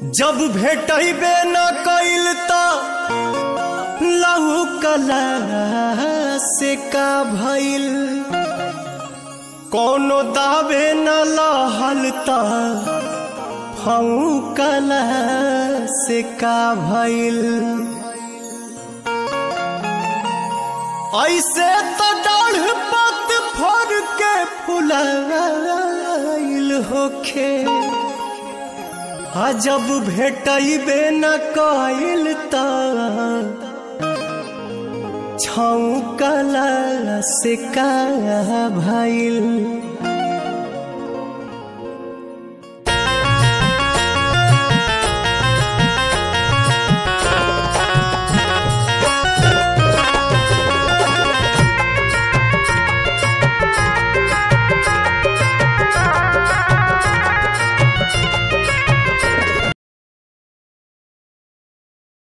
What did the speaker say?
जब भेटबे न कइल त लहू कला से का भइल कोनो दावे न लहल त फऊ कला से का भइल ऐसे तो डाढ़ पत फर के फुलाइल होखे आ जब भेटबे न कइल त छौकला से का भइल